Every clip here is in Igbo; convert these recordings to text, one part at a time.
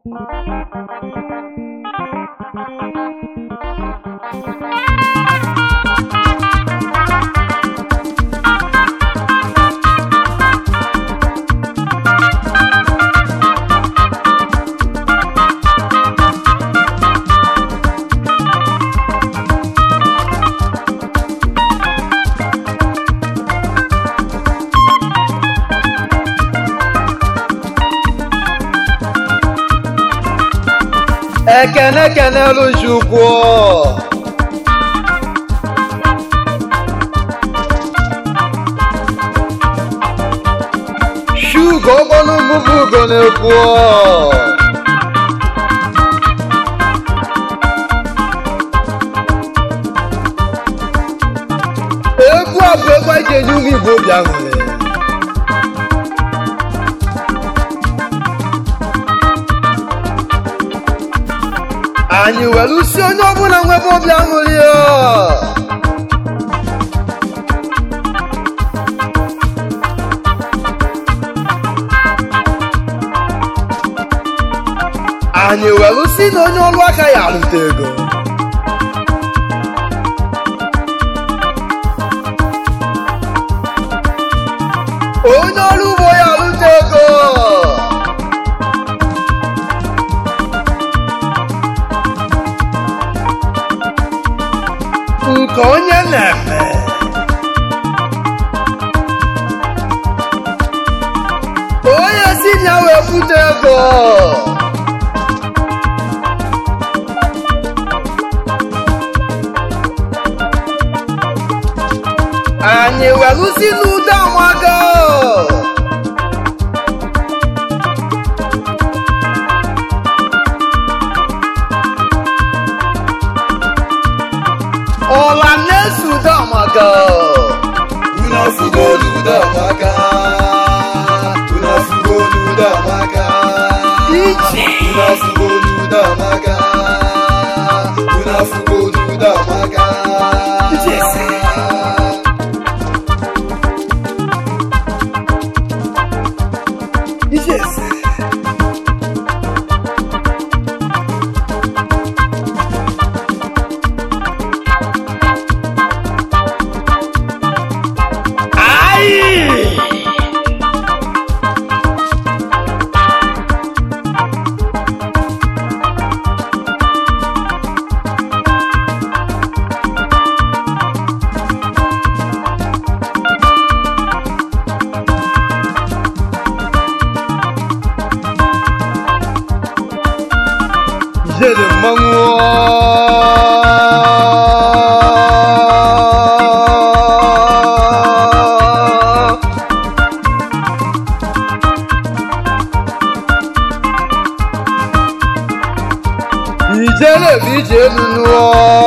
ekene kenelu chukwu shugo ọgbọnụ mbụbụ ugo na-ekwu egwu a bụ egwu anyị ji enye ụmụ igbo obi aṅụrị anyị were usi onye ọbụla nwebe obi aṅụrị ọ. anyị were usi na onye ọrụ aka ya arụta ego onye ọrụ ugbo ya arụta ego nke onye na-eme onye si na wee bute ego anyị welụsi n'udo amago ọla na-eso udo amago Unafugo luda maka Unafugo luda maka ije Unafugo luda maka Unafugo luda maka Yes. Ai! Jere mmanwụ ijele bụ ije elu nụọ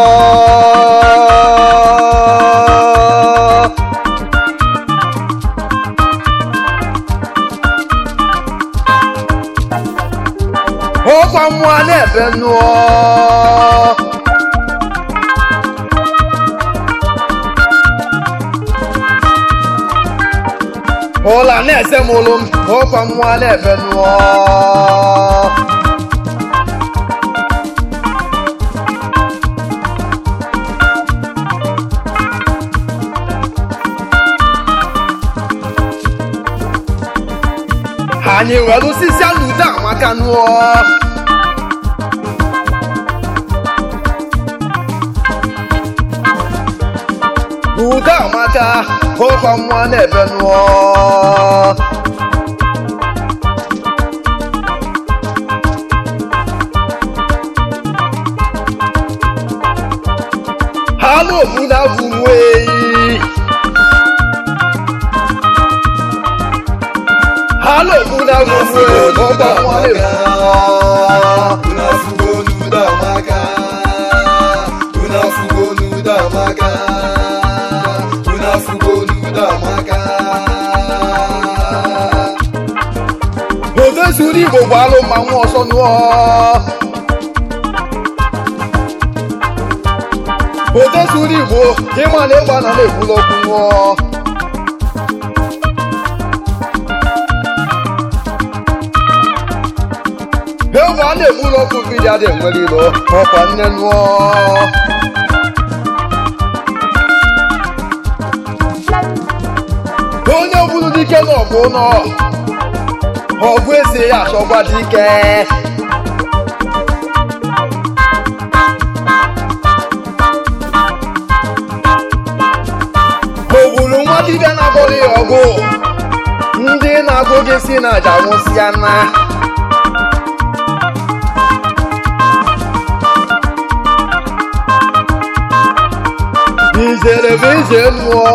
ọkwa mmụọ na-ebe nụọ ụla na-ese m ụlụ m ọkwa mmụọ na-ebe nụọ anyị were osisi alụdo amaka nụọ udo amaka ọkwa mmụọ na-ebe nụọ ha na obodo abụ nweyi ha na obodo abụ nweyi ọkwa mmụọ na-ebe nụọ Unafugo luda maka Unafugo luda maka Unafugo luda maka ofe zuru igbo gbalụ ma nwa ọsọ nụọ ofe zuru igbo ịma na ịgba na na-ekwula okwu nụọ egwu a na-egburu ọkụ mmiri a na-enwere ilo ọkwa nne nụọ onye gburu dike n'ọgụ nọ ọgụ esi ya achọgwa dike o gburu nwa dibịa na-agụrụ ya ọgụ ndị na-agụ gị si na aja nwụsịa na ijere bụ ije mmụọ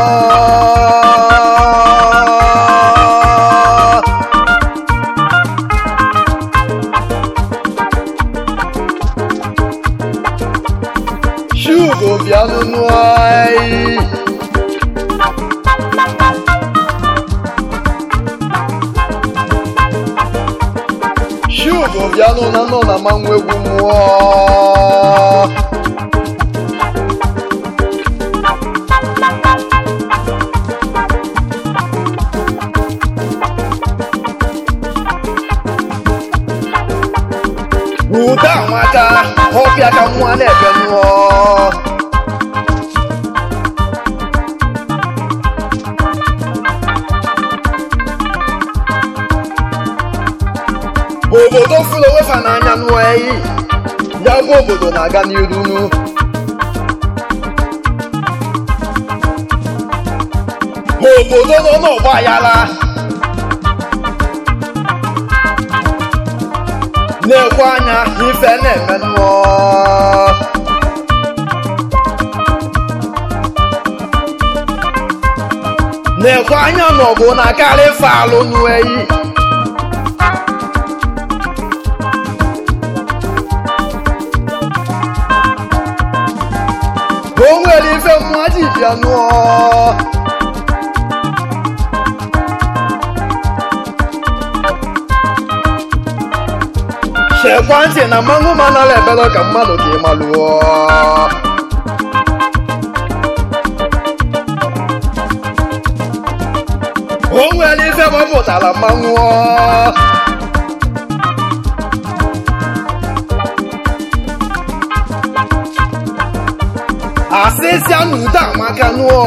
shugo bịanụ nụọ anyị shugo bịanụ na nọ na mmanwụ egwu mmụọ ude amaka ọbịa ka nwa na-ebe nụọ obodo fụrụ onwe fa n'anya nụọ eyi ya bụ obodo na-aga n'iru nu obodo nọ n'ọgba aghara na-ekwe anya ife na-eme nụọ na-ekwe anya n'ọgụ na-akarị ife alụ nụ eyi o nwere ife mmụọ ji bịa nụọ chekwa ntị na mmanwụ manara ebere ka mmadụ ka ị malụọ o nwere ife gbapụtara mmanwụ asịsịa na ude amaka nụọ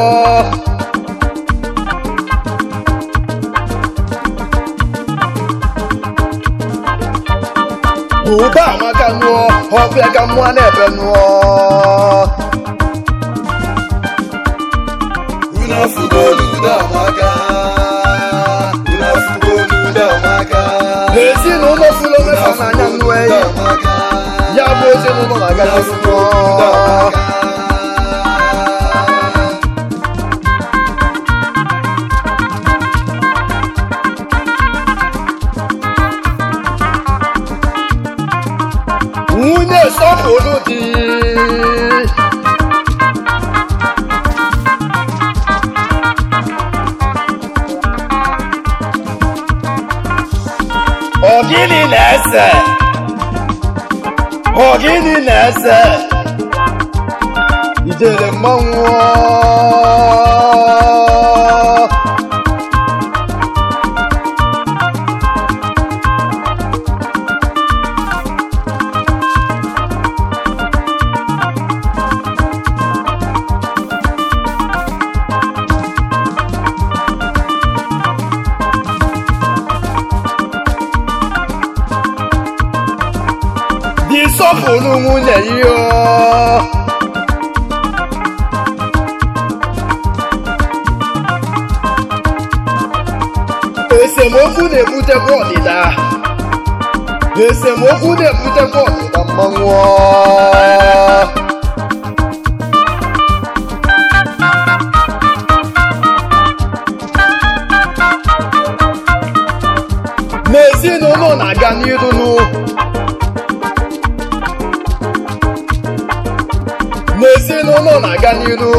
ude amaka nụọ ọbịa ka mmụọ na-ebe nụọ Unu afụgo n'ude amaka. Unu afụgo n'ude amaka. ezinụlọ fụrụ onwe fa n'anya nụọ eyi amaka. ya bụ ezinụlọ na-aga Unu n'ihu afụgo nụọ n'ude amaka. nwunye sọpụrụ di ọgịnị na-ese ọgịnị na-ese ijere mmanwụ dị sọpụrụ nwunye ya esemokwu na-ebutekwa ọdịda esemokwu na-ebutekwa ọdịda mmanwụ n'ezinụlọ na-aga n'iru n'ụ n'ezinụlọ na-aga n'iru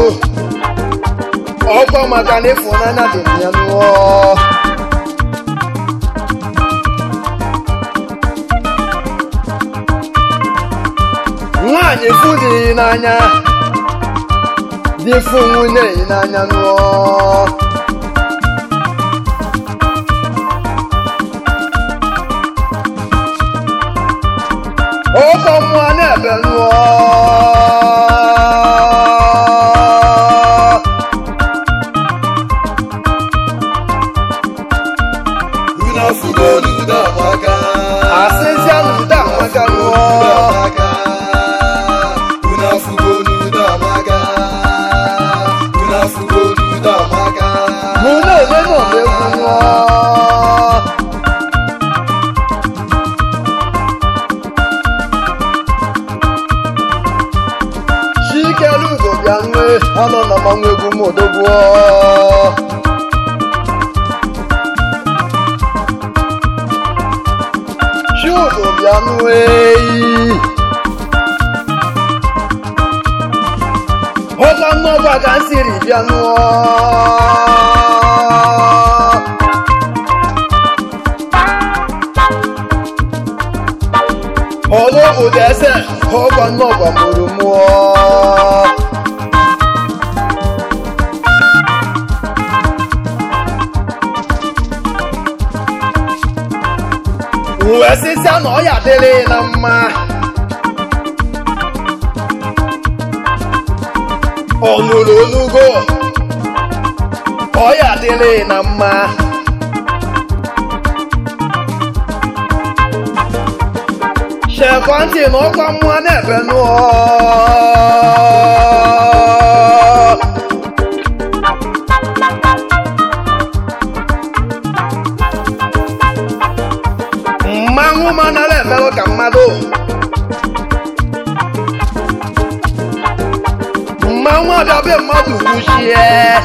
ọkwa maka na ịfụnanya dị na ya nụọ nwaanyị fụ dị n'anya dị fụ nwunye yi n'anya nụọ ọkọ mmụọ na-ebe nụọ unu afụgo n'udo amaka asịzịa n'udo amaka nụọ unu afụgo n'udo amaka unu afụgo n'udo amaka mụ na-eme n'ọba egwu nụọ chikelugo bịa nwe anọ na mmanwụ egwu m odogbuo chudo bịa nwe ọkwa nnọkwa ka m siri bịa nụọ ọlọ́bùdó ẹsẹ̀ ọkọ̀ náà kọ̀ mọ̀rọ̀ mú ọ. Uwe sịsịa na ọya dịrị na mma. Ọnụrụ olugo ọya dịrị na mma. ṣẹ̀kọ́ntì ní ọkọ̀ mú ọ n'ẹ̀fẹ̀ nù ọ́. mmanwụ mana na-emelụ ka mmadụ mmanwụ ọbịa mmadụ kwuchie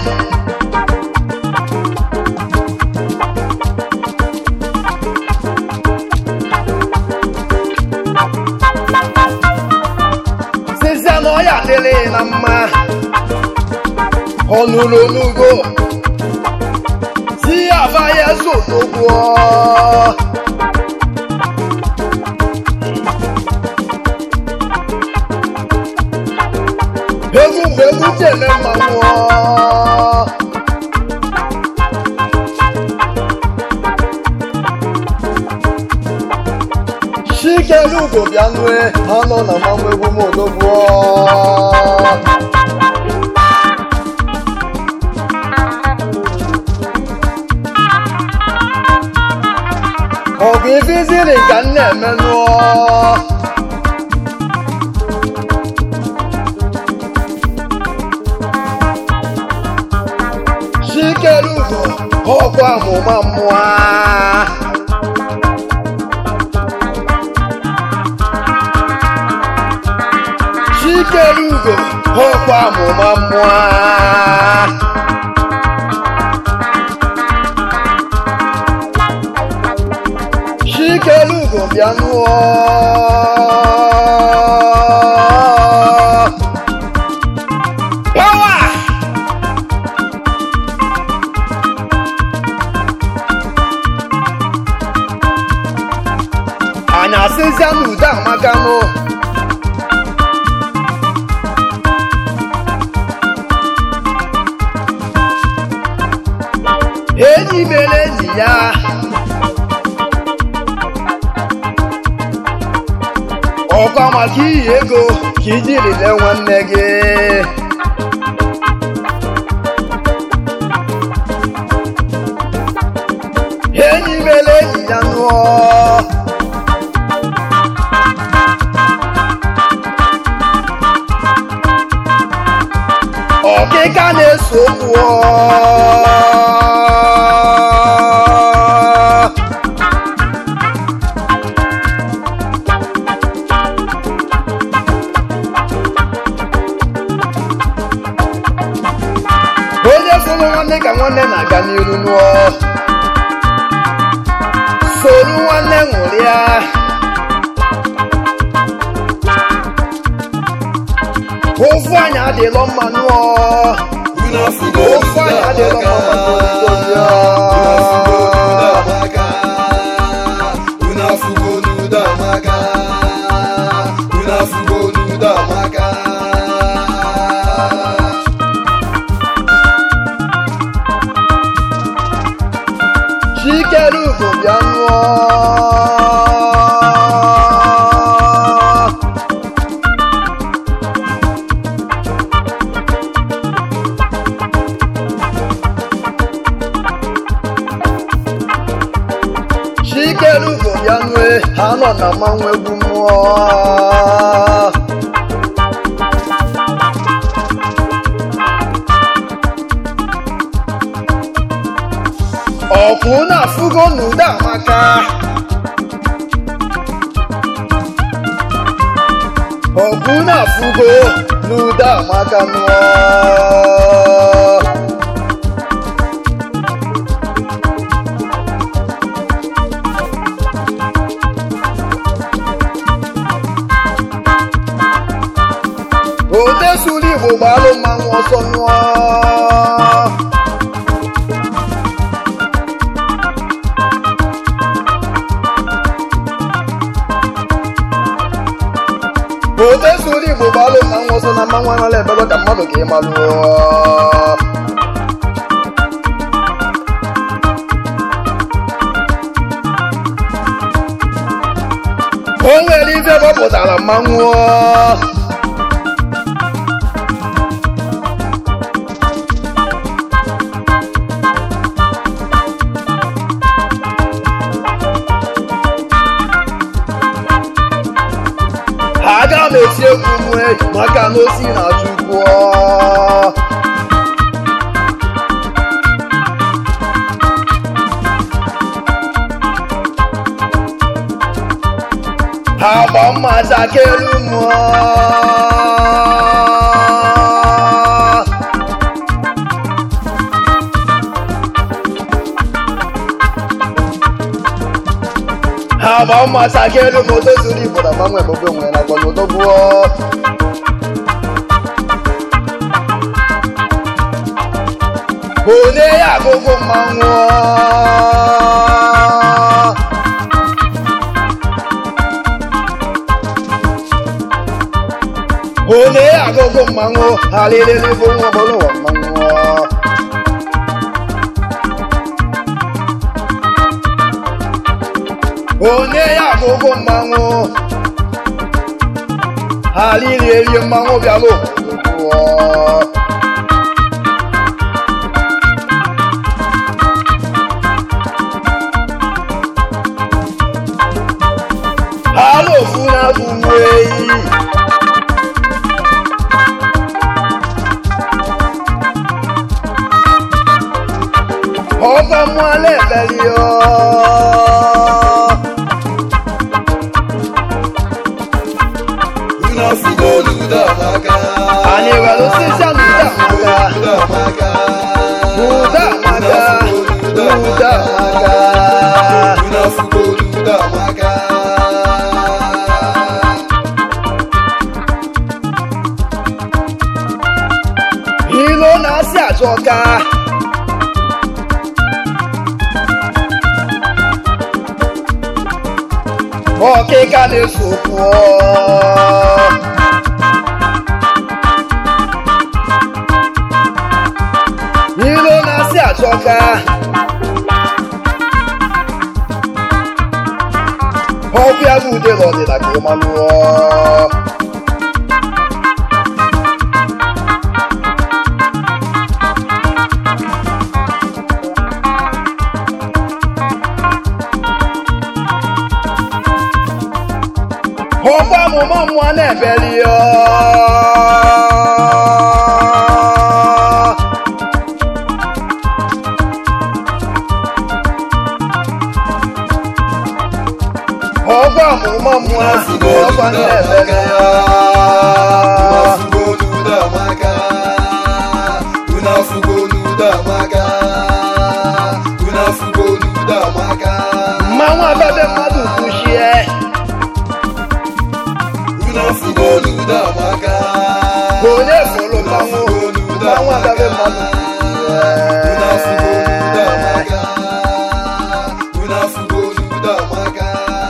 sịsịa na ọya dịrị na mma ọnụrụ onugo si aba ya sotogbuo egwu mgbe egwu ji eme mmanwụ chikelugo bịa nue anọ na mmanwụ egwu m odogbuo ọgụ ifiziri ka m na-eme nụọ chikelugo ọkwa amụma mmụọ chikelugo ọkwa amụma mmụọ chikelugo bịa nụọ pawa anyị asịzịa n'udo amaka nụ enyi mere enyi ya ọkwa maka iyi ego ka iji rile nwanne gị enyi mere enyi ya nụọ ọkịka na-eso okwu onye fụrụ nwanne ka nwanne na-aga n'iru nụọ soro nwanne ṅụrịa ofu anyị adịlọ mma nụọ unu afụgo ofu anyị adịlọ mma maka obodo unu afụgo n'udo amaka unu afụgo n'udo amaka chikelugo bịa nụọ ụwa na mmanwụ egwu mmụọ ọkwụ na-afụgo n'ude amaka ọkwụ na-afụgo n'ude amaka nụọ ode suru igbo gbalụ mmanwụ ọsọ nụọ ode suru igbo gbalụ mmanwụ ọsọ na mmanwụ anala ebego ka mmadụ ka ị malụọ o nwere ife gbapụtara mmanwụ aga m eti egwu nwe maka na osi na chukwu ha gba mma chakelu mmụọ ha gba mma chakelu ma odo zuru igbo na mmanwụ ebube nwere na akọnodo gbuo onye ya agụgụ mmanwụ onye ya agụgụ mmanwụ halilili bụ nwa ọbụla ụwa mmanwụ onye ya agụgụ mmanwụ halili elie mmanwụ bịala obodo hala ofu na-abụ uwe eyi ọba mú alẹ́ bẹ̀rẹ̀ ọ́. unu afụgo n'udo amaka Anyị nwere osisi a n'udo amaka. Udo amaka Udo amaka. Udo amaka. unu afụgo n'udo amaka Ilo na-asị ajọka. Ọkịka na-eso pụọ. Ilo na-asị ajọka. Ọkụ ya bụ ude n'ọdịda ka ị malụọ. ọkwa amụma mmụọ na-ebeli ya ọkwa amụma mmụọ ọkwa na-ebeli ya unu afụgo n'udo amaka unu afụgo n'udo amaka unu afụgo n'udo amaka mmanwụ abebe mmadụ kwuchie unu afụgo n'udo amaka onye fụrụ mmanwụ mmanwụ abebe mmadụ unu afụgo n'udo kwuchie amaka unu afụgo n'udo amaka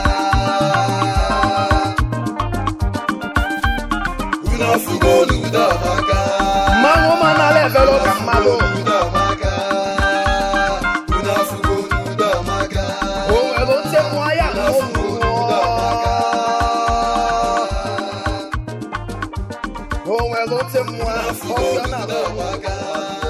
unu afụgo n'udo amaka mmanwụ ma nara ebere ụka mmadụ n'udo amaka unu afụgo n'udo amaka o nwere oche mmụọ ya na ụmụ mmụọ o nwere oche mmụọ ọsọ na-abụ amaka